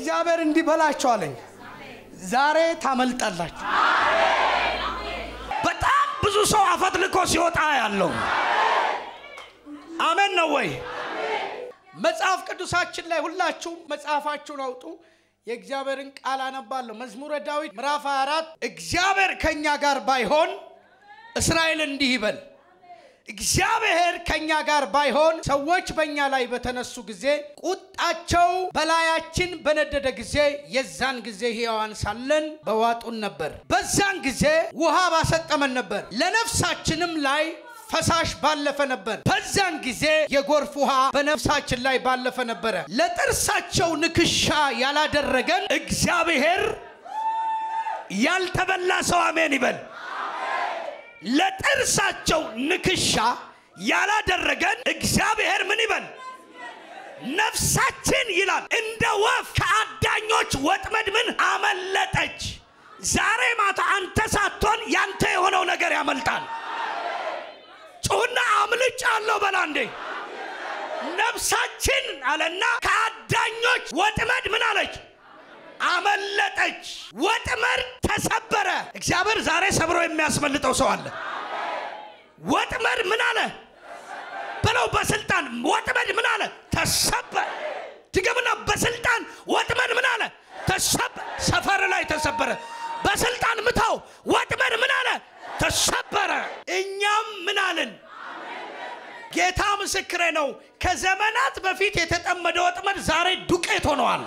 እግዚአብሔር እንዲህ በላቸው አለኝ። ዛሬ ታመልጣላችሁ። በጣም ብዙ ሰው አፈትልኮ ሲወጣ ያለው አሜን ነው ወይ? መጽሐፍ ቅዱሳችን ላይ ሁላችሁም መጽሐፋችሁን አውጡ። የእግዚአብሔርን ቃል አነባለሁ። መዝሙረ ዳዊት ምዕራፍ 24 እግዚአብሔር ከእኛ ጋር ባይሆን እስራኤል እንዲህ ይበል፣ እግዚአብሔር ከእኛ ጋር ባይሆን ሰዎች በእኛ ላይ በተነሱ ጊዜ ቁጣቸው በላያችን በነደደ ጊዜ የዛን ጊዜ ሕያዋን ሳለን በዋጡን ነበር። በዛን ጊዜ ውሃ ባሰጠመን ነበር፣ ለነፍሳችንም ላይ ፈሳሽ ባለፈ ነበር። በዛን ጊዜ የጎርፍ ውሃ በነፍሳችን ላይ ባለፈ ነበረ። ለጥርሳቸው ንክሻ ያላደረገን እግዚአብሔር ያልተበላ ሰው አሜን ይበል። ለጥርሳቸው ንክሻ ያላደረገን እግዚአብሔር ምን ይበል? ነፍሳችን ይላል እንደ ወፍ ከአዳኞች ወጥመድ ምን አመለጠች። ዛሬ ማታ አንተ ሳትሆን ያንተ የሆነው ነገር ያመልጣል። ጩሁና አምልጭ አለው በላ እንዴ ነፍሳችን አለና ከአዳኞች ወጥመድ ምን አለች አመለጠች ወጥመድ ተሰበረ እግዚአብሔር ዛሬ ሰብሮ የሚያስመልጠው ሰው አለ ወጥመድ ምን አለ ብለው በስልጣን ወጥመድ ምን አለ ተሰበረ ድገምና በስልጣን ወጥመድ ምን አለ ተሰበረ ሰፈር ላይ ተሰበረ በስልጣን ምታው ወጥመድ ምን አለ ተሰበረ እኛም ምን አልን ጌታ ምስክሬ ነው ከዘመናት በፊት የተጠመደ ወጥመድ ዛሬ ዱቄት ሆነዋል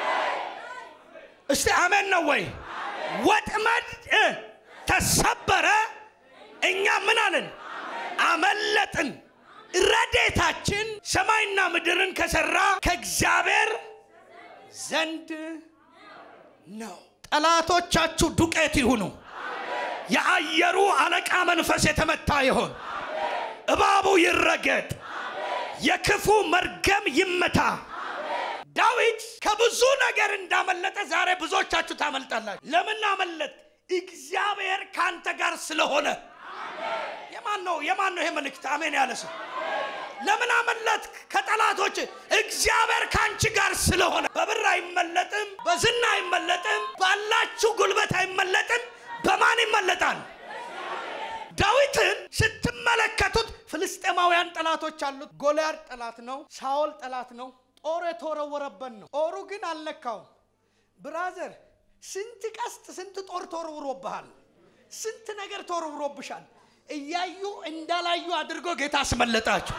እስቲ አሜን ነው ወይ ወጥመድ እ ተሰበረ እኛ ምን አልን አመለጥን ረዴታችን ሰማይና ምድርን ከሰራ ከእግዚአብሔር ዘንድ ነው ጠላቶቻችሁ ዱቄት ይሁኑ የአየሩ አለቃ መንፈስ የተመታ ይሆን እባቡ ይረገጥ የክፉ መርገም ይመታ ዳዊት ከብዙ ነገር እንዳመለጠ ዛሬ ብዙዎቻችሁ ታመልጣላችሁ ለምን አመለጥ እግዚአብሔር ከአንተ ጋር ስለሆነ የማን ነው የማን ነው ይሄ መልእክት አሜን ያለ ሰው ለምን አመለጥ ከጠላቶች እግዚአብሔር ከአንቺ ጋር ስለሆነ በብር አይመለጥም በዝና አይመለጥም ባላችሁ ጉልበት አይመለጥም በማን ይመለጣል ዳዊትን ስትመለከቱት ፍልስጤማውያን ጠላቶች አሉት ጎልያድ ጠላት ነው ሳኦል ጠላት ነው ጦር የተወረወረበት ነው ጦሩ ግን አልነካውም ብራዘር ስንት ቀስት ስንት ጦር ተወርውሮብሃል ስንት ነገር ተወርውሮብሻል እያዩ እንዳላዩ አድርጎ ጌታ አስመለጣችሁ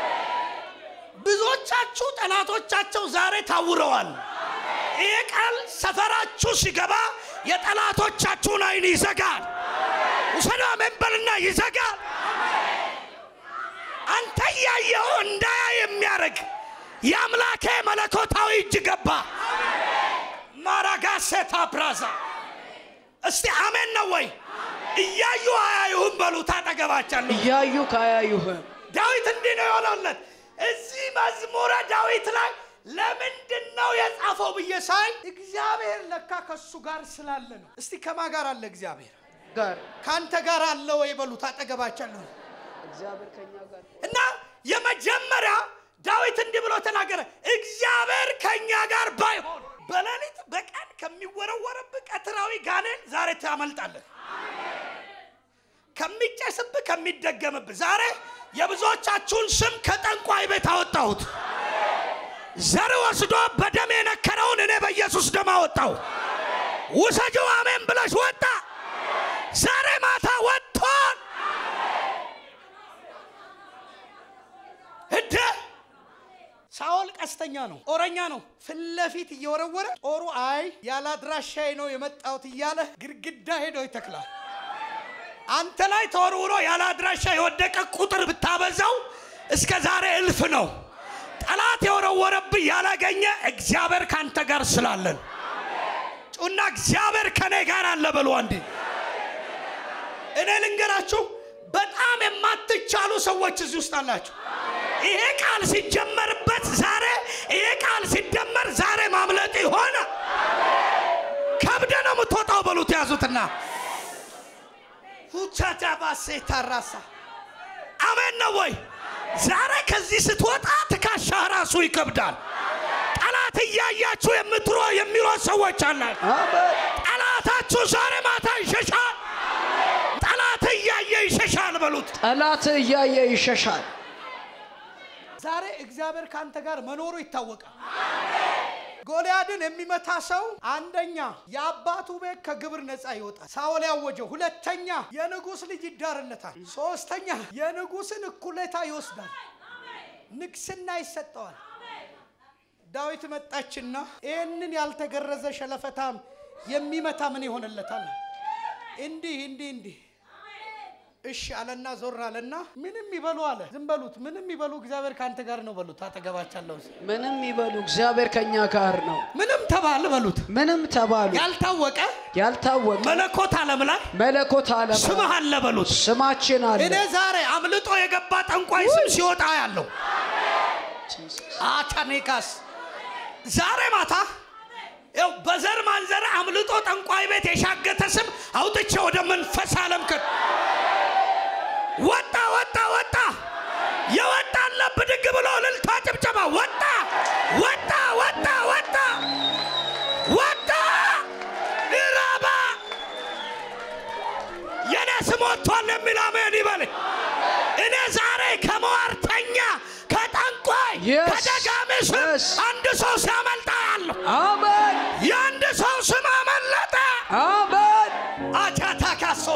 ብዙዎቻችሁ ጠላቶቻቸው ዛሬ ታውረዋል ይህ ቃል ሰፈራችሁ ሲገባ የጠላቶቻችሁን አይን ይዘጋል ውሰዳ መንበልና ይዘጋል አንተ እያየው እንዳያ የሚያደርግ የአምላኬ መለኮታዊ እጅ ገባ ማራጋሴታ ብራዛ እስቲ አሜን ነው ወይ እያዩ አያዩህም በሉ ታጠገባቻለሁ እያዩ ካያዩህም ዳዊት እንዲህ ነው የሆነለት እዚህ መዝሙረ ዳዊት ላይ ለምንድን ነው የጻፈው ብዬ ሳይ እግዚአብሔር ለካ ከሱ ጋር ስላለ ነው እስቲ ከማ ጋር አለ እግዚአብሔር ጋር ከአንተ ጋር አለ ወይ በሉት አጠገባቻለሁ እግዚአብሔር ከኛ ጋር እና የመጀመሪያ ዳዊት እንዲህ ብሎ ተናገረ እግዚአብሔር ከእኛ ጋር ባይሆን በሌሊት በቀን ከሚወረወርብህ ቀትራዊ ጋኔን ዛሬ ታመልጣለህ ከሚጨስብህ ከሚደገምብህ ዛሬ የብዙዎቻችሁን ስም ከጠንቋይ ቤት አወጣሁት ዘር ወስዶ በደም የነከረውን እኔ በኢየሱስ ደም አወጣው ውሰጂው አሜን ብለሽ ወጣ ዛሬ ማታ ወጥቷል እደ ሳኦል ቀስተኛ ነው ጦረኛ ነው ፊት ለፊት እየወረወረ ጦሩ አይ ያለ አድራሻዬ ነው የመጣሁት እያለ ግድግዳ ሄዶ ይተክላል አንተ ላይ ተወርውሮ ያለ አድራሻ የወደቀ ቁጥር ብታበዛው እስከ ዛሬ እልፍ ነው ጠላት የወረወረብህ ያላገኘ እግዚአብሔር ካንተ ጋር ስላለን ጩና እግዚአብሔር ከኔ ጋር አለ በሉ አንዴ እኔ ልንገራችሁ በጣም የማትቻሉ ሰዎች እዚህ ውስጥ አላችሁ ይሄ ቃል ሲጀመርበት ዛሬ ይሄ ቃል ሲደመር ዛሬ ማምለጥ ሆነ ከብደ ነው የምትወጣው በሉት ያዙትና ሁቻቻባሴ ታራሳ አሜን ነው ወይ ዛሬ ከዚህ ስትወጣ ትከሻህ ራሱ ይከብዳል ጠላት ጠላት እያያችሁ የምትሮ የሚሮጥ ሰዎች አላችሁ። አሜን ጠላታችሁ ዛሬ ማታ ይሸሻል። ጠላት እያየ ይሸሻል በሉት። ጠላት እያየ ይሸሻል ዛሬ እግዚአብሔር ከአንተ ጋር መኖሩ ይታወቃል። ጎልያድን የሚመታ ሰው አንደኛ የአባቱ ቤት ከግብር ነፃ ይወጣል፣ ሳኦል ያወጀው። ሁለተኛ የንጉሥ ልጅ ይዳርለታል። ሶስተኛ የንጉሥን እኩሌታ ይወስዳል፣ ንግስና ይሰጠዋል። ዳዊት መጣችና ይህንን ያልተገረዘ ሸለፈታም የሚመታ ምን ይሆንለታል? እንዲህ እንዲህ እንዲህ እሺ አለና ዞር አለና ምንም ይበሉ አለ። ዝም በሉት፣ ምንም ይበሉ፣ እግዚአብሔር ከአንተ ጋር ነው በሉት። አጠገባቻለሁ ምንም ይበሉ እግዚአብሔር ከኛ ጋር ነው ምንም ተባለ በሉት። ምንም ተባሉ ያልታወቀ ያልታወቀ መለኮት ዓለም ላይ መለኮት አለም ስምህ አለ በሉት። ስማችን አለ እኔ ዛሬ አምልጦ የገባ ጠንቋይ ስም ሲወጣ ያለው አቻኔካስ ዛሬ ማታ ይኸው በዘር ማንዘር አምልጦ ጠንቋይ ቤት የሻገተ ስም አውጥቼ ወደ መንፈስ ዓለም ከ ወጣ ወጣ ወጣ የወጣለ ብድግ ብሎ እልልታ ጭብጨባ ወጣ ወጣ ወጣ ወጣ ወጣ ኢራባ የኔ ስም ወጥቷል የሚል አሜን ይበል። እኔ ዛሬ ከመዋርተኛ ከጠንቋይ Yes. ከደጋሚ ስም Yes. አንድ ሰው ሲያመልጣ ያለሁ አሜን የአንድ ሰው ስም አመለጠ። አሜን አቻታ ካሶ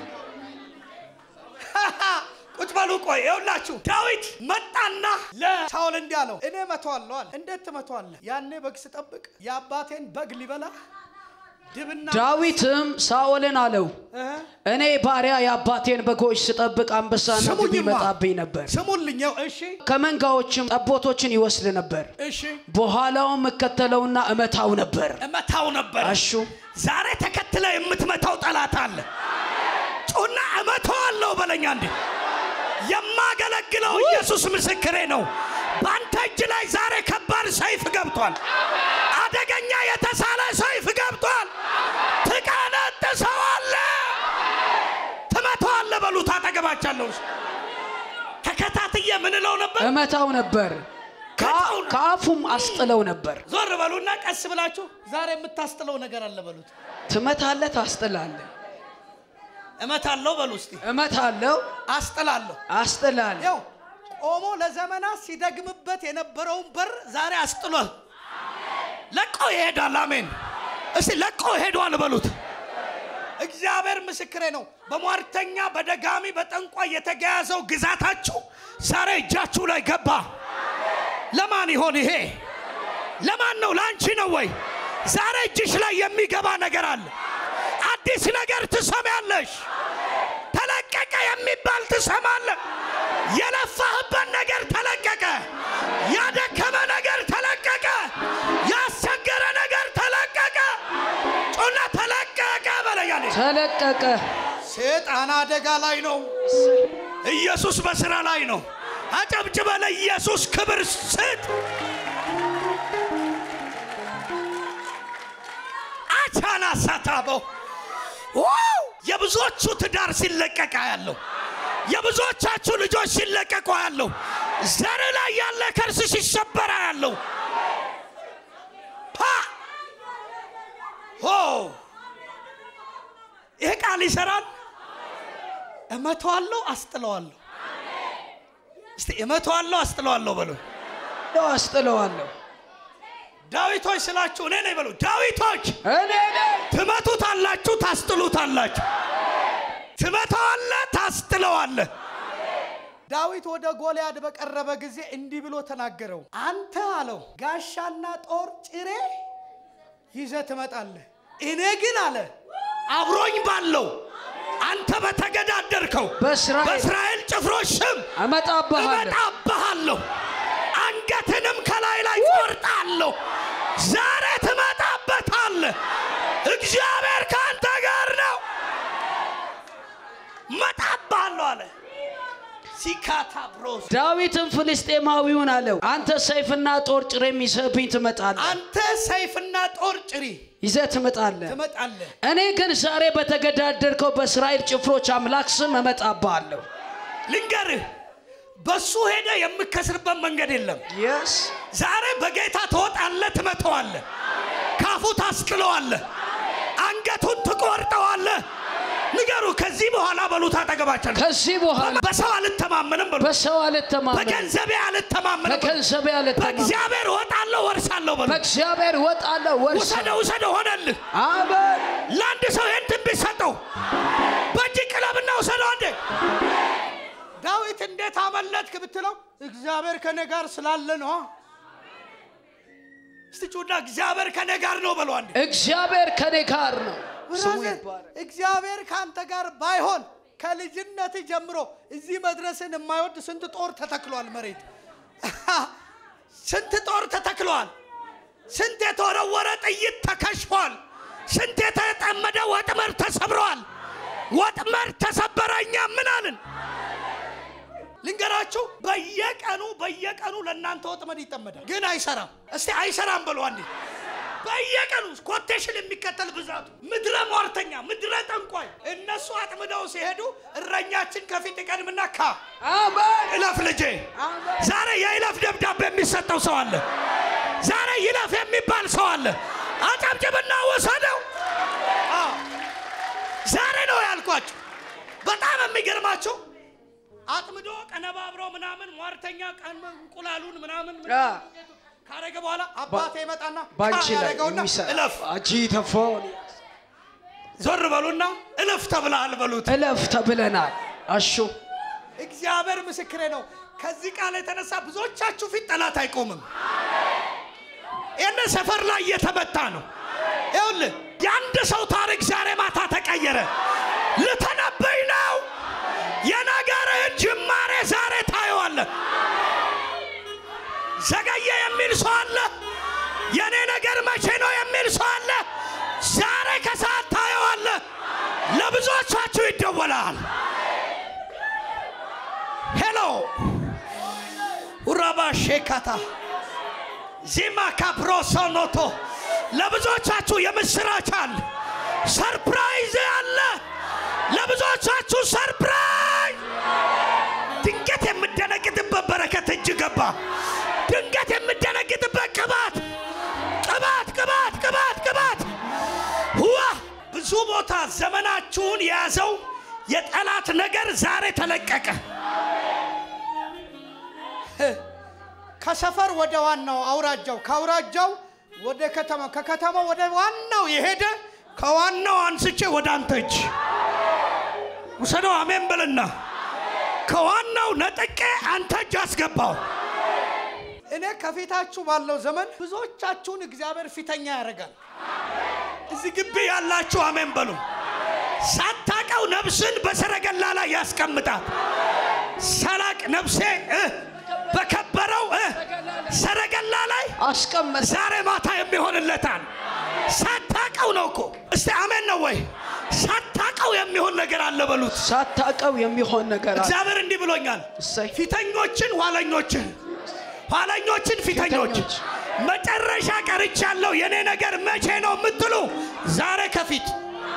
ቁጭ በሉ ቆይ ይኸውላችሁ ዳዊት መጣና ሳኦል እንዲህ አለው፣ እኔ መተዋለሁ አለ። እንዴት ትመተዋለህ? ያኔ በግ ስጠብቅ የአባቴን በግ ሊበላ ድብና ዳዊትም ሳኦልን አለው እህ፣ እኔ ባሪያ የአባቴን በጎች ስጠብቅ አንበሳና ድብ ስሙኝማ፣ ይመጣብኝ ነበር ስሙልኝ። ይኸው እሺ ከመንጋዎችም ጠቦቶችን ይወስድ ነበር እሺ በኋላውም እከተለውና እመታው ነበር እመታው ነበር። አሹ ዛሬ ተከትለ የምትመታው ጠላት አለ። ጩና እመታዋለሁ በለኛ እንዴ የማገለግለው ኢየሱስ ምስክሬ ነው። በአንተ እጅ ላይ ዛሬ ከባድ ሰይፍ ገብቷል። አደገኛ የተሳለ ሰይፍ ገብቷል። ትቀነጥሰዋለህ፣ ትመታዋለህ በሉት። አጠገባቻለሁ ተከታትዬ ምን እለው ነበር? እመታው ነበር ከአሁን- ከአፉም አስጥለው ነበር ዞር በሉና ቀስ ብላችሁ ዛሬ የምታስጥለው ነገር አለ በሉት። ትመታለህ ታስጥላለህ እመታለሁ በሉ እስቲ። እመታለሁ አስጥላለሁ። አስጥላለሁ ይኸው ቆሞ ለዘመናት ሲደግምበት የነበረውን በር ዛሬ አስጥሏል። ለቆ ይሄዳል። አሜን። እስቲ ለቆ ሄዷል በሉት። እግዚአብሔር ምስክሬ ነው። በሟርተኛ በደጋሚ በጠንቋይ የተገያዘው ግዛታችሁ ዛሬ እጃችሁ ላይ ገባ። ለማን ይሆን ይሄ? ለማን ነው? ለአንቺ ነው ወይ? ዛሬ እጅሽ ላይ የሚገባ ነገር አለ። አዲስ ነገር ትሰሚያለሽ። ተለቀቀ የሚባል ትሰማለህ። የለፋህበት ነገር ተለቀቀ። ያደከመ ነገር ተለቀቀ። ያስቸገረ ነገር ተለቀቀ። ጮና ተለቀቀ በለያለ ተለቀቀ ሴጣን አደጋ ላይ ነው። ኢየሱስ በስራ ላይ ነው። አጨብጭበ ለኢየሱስ ክብር ስጥ። አቻና ሳታበው ዋው! የብዙዎቹ ትዳር ሲለቀቅ ያለው የብዙዎቻችሁ ልጆች ሲለቀቁ ያለው ዘር ላይ ያለ ከርስ ሲሰበራ ያለው ፓ ሆ ይሄ ቃል ይሰራል። እመተዋለሁ፣ አስጥለዋለሁ። እስቲ እመተዋለሁ አስጥለዋለሁ በሉ። ነው አስጥለዋለሁ ዳዊቶች ስላችሁ እኔ ነኝ በሉ። ዳዊቶች እኔ ነኝ ትመቱታላችሁ፣ ታስጥሉታላችሁ። ትመታዋለህ፣ ታስጥለዋለህ። ዳዊት ወደ ጎልያድ በቀረበ ጊዜ እንዲህ ብሎ ተናገረው። አንተ አለው ጋሻና ጦር ጭሬ ይዘህ ትመጣለህ። እኔ ግን አለ አብሮኝ ባለው አንተ በተገዳደርከው በእስራኤል በእስራኤል ጭፍሮች ስም እመጣብሃለሁ እመጣብሃለሁ፣ አንገትንም ከላይ ላይ ቆርጣለሁ። ዛሬ ትመጣበታለህ። እግዚአብሔር ከአንተ ጋር ነው። እመጣብሃለሁ አለ። ሲካታ ብሮስ ዳዊትም ፍልስጤማዊውን አለው አንተ ሰይፍና ጦር ጭሬም ይዘህብኝ ትመጣለህ አንተ ሰይፍና ጦር ጭሪ ይዘህ ትመጣለህ ትመጣለህ። እኔ ግን ዛሬ በተገዳደርከው በእስራኤል ጭፍሮች አምላክ ስም እመጣብሃለሁ ልንገርህ፣ በሱ ሄደ የምከስርበት መንገድ የለም። የስ ዛሬ በጌታ ትወጣለህ፣ ትመተዋለህ፣ ካፉ ታስጥለዋለህ፣ አንገቱን ትቆርጠዋለህ። ንገሩ። ከዚህ በኋላ በሉት አጠገባቸው ከዚህ በኋላ በሰው አልተማመንም በሉ። በሰው አልተማመንም፣ በገንዘቤ አልተማመንም በሉ። በገንዘቤ አልተማመንም፣ በእግዚአብሔር እወጣለሁ ወርሳለሁ በሉ። በእግዚአብሔር እወጣለሁ ወርሳ ውሰደው ውሰደው ሆነልህ። አሜን ለአንድ ሰው ይህን ትንቢት ሰጠው። በእጅ ቅለብና ውሰደው አንዴ። ዳዊት እንዴት አመለጥክ ብትለው እግዚአብሔር ከኔ ጋር ስላለ ነው። እስቲ ጩና እግዚአብሔር ከኔ ጋር ነው በሉ አንዴ። እግዚአብሔር ከኔ ጋር ነው። ስሙ ብራዘር ይባረክ። እግዚአብሔር ከአንተ ጋር ባይሆን ከልጅነት ጀምሮ እዚህ መድረስን የማይወድ ስንት ጦር ተተክሏል መሬት ስንት ጦር ተተክሏል። ስንት የተወረወረ ጥይት ተከሽፏል። ስንት የተጠመደ ወጥመድ ተሰብረዋል። ወጥመድ ተሰበረ። እኛ ምን አልን? ልንገራችሁ፣ በየቀኑ በየቀኑ ለእናንተ ወጥመድ ይጠመዳል፣ ግን አይሰራም። እስቲ አይሰራም በሉ አንዴ። በየቀኑ ኮቴሽን የሚከተል ብዛቱ ምድረ ሟርተኛ፣ ምድረ ጠንቋይ እነሱ አጥምደው ሲሄዱ እረኛችን ከፊት ይቀድምና ካ አሜን እለፍ ልጄ። ዛሬ የይለፍ ደብዳቤ የሚሰጠው ሰው አለ። ዛሬ ይለፍ የሚባል ሰው አለ። አጨብጭብና ወሰደው። አዎ፣ ዛሬ ነው ያልኳችሁ። በጣም የሚገርማችሁ አጥምዶ ቀነባብሮ ምናምን ሟርተኛ ቀን እንቁላሉን ምናምን አ ካረገ በኋላ አባቴ ይመጣና ባንቺ ላይ ያደረገውና የሚሰራ እለፍ። አንቺ ተፎን ዞር በሉና እለፍ ተብለሃል በሉት። እለፍ ተብለናል። አሹ እግዚአብሔር ምስክሬ ነው። ከዚህ ቃል የተነሳ ብዙዎቻችሁ ፊት ጠላት አይቆምም። ይህን ሰፈር ላይ እየተመታ ነው። ይኸውልህ የአንድ ሰው ታሪክ ዛሬ ማታ ተቀየረ። ልተነበይ ነው። የነገርህን ጅማሬ ዛሬ ታየዋለህ። ዘገየ የሚል ሰው አለ። የእኔ ነገር መቼ ነው የሚል ሰው አለ። ዛሬ ከሰዓት ታየዋለህ። ለብዙዎቻችሁ ይደወላል። ሄሎ ኡራባ ሼካታ ዚማ ካፕሮሶኖቶ ለብዙዎቻችሁ የምስራች አለ። ሰርፕራይዝ አለ። ለብዙዎቻችሁ ሰርፕራይዝ። ድንገት የምደነግጥበት በረከት እጅ ገባ። ድንገት የምደነግጥበት ቅባት ቅባት ቅባት ቅባት ቅባት ዋ ብዙ ቦታ ዘመናችሁን የያዘው የጠላት ነገር ዛሬ ተለቀቀ። ከሰፈር ወደ ዋናው አውራጃው፣ ከአውራጃው ወደ ከተማው፣ ከከተማው ወደ ዋናው የሄደ ከዋናው አንስቼ ወደ አንተ እጅ ውሰደው። አሜን በልና ከዋናው ነጥቄ አንተ እጅ አስገባው። እኔ ከፊታችሁ ባለው ዘመን ብዙዎቻችሁን እግዚአብሔር ፊተኛ ያደርጋል። እዚህ ግቢ ያላችሁ አሜን በሉ። ሳታቀው ነፍስን በሰረገላ ላይ ያስቀምጣል። ሳላቅ ነፍሴ እ በከበረው እ ሰረገላ ላይ አስቀመጠ። ዛሬ ማታ የሚሆንለታል። ሳታቀው ነው እኮ። እስቲ አሜን ነው ወይ? ሳታቀው የሚሆን ነገር አለ በሉት። ሳታቀው የሚሆን ነገር አለ። እግዚአብሔር እንዲህ ብሎኛል። እሰይ ፊተኞችን ኋለኞችን፣ ኋለኞችን ፊተኞች፣ ፊተኞች። መጨረሻ ቀርቻለሁ። የኔ ነገር መቼ ነው የምትሉ ዛሬ ከፊት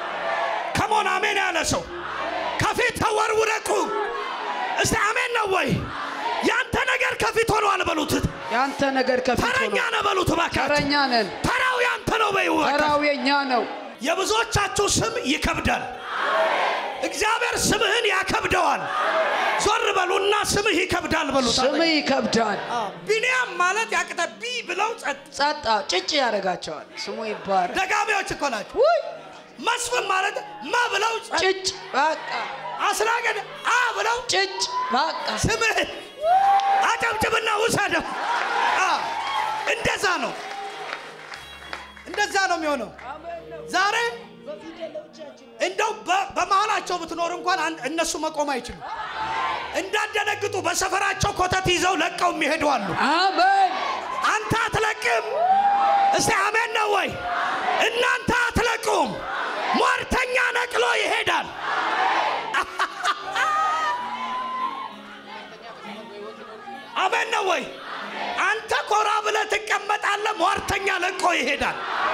ከሞን አሜን ያለ ሰው ከፊት ተወርውረቁ። እስቲ አሜን ነው ወይ? ያንተ ነገር ከፊት ሆኗል በሉት። ያንተ ነገር ከፊት ተረኛ ሆኖ ነው በሉት። እባክህ ተረኛ ነን። ተራው ያንተ ነው በይው። በቃ። ተራው የኛ ነው። የብዙዎቻችሁ ስም ይከብዳል። እግዚአብሔር ስምህን ያከብደዋል። ዞር በሉና ስምህ ይከብዳል በሉት። ስም ይከብዳል። ቢንያም ማለት ያቅተ ቢ ብለው ጸጥ ጸጣ ጭጭ ያደርጋቸዋል። ስሙ ይባረክ። ደጋሚዎች እኮ ናቸው። ውይ መስፍን ማለት ማ ብለው ጸጥ ጭጭ በቃ አስናገድ አ ብለው ጭጭ በቃ ስምህን አጨብጭብና ውሰደው። አ፣ እንደዛ ነው። እንደዛ ነው የሚሆነው። ዛሬ እንደው በ- በመሃላቸው ብትኖር እንኳን አን- እነሱ መቆም አይችሉም። እንዳደነግጡ በሰፈራቸው ኮተት ይዘው ለቀው የሚሄዱ አሉ። አሜን። አንተ አትለቅም። እስቲ አሜን ነው ወይ? እናንተ አትለቁም። ሟርተኛ ነቅሎ ይሄዳል። አሜን ነው ወይ? አንተ ኮራ ብለህ ትቀመጣለህ። ሟርተኛ ለቆ ይሄዳል።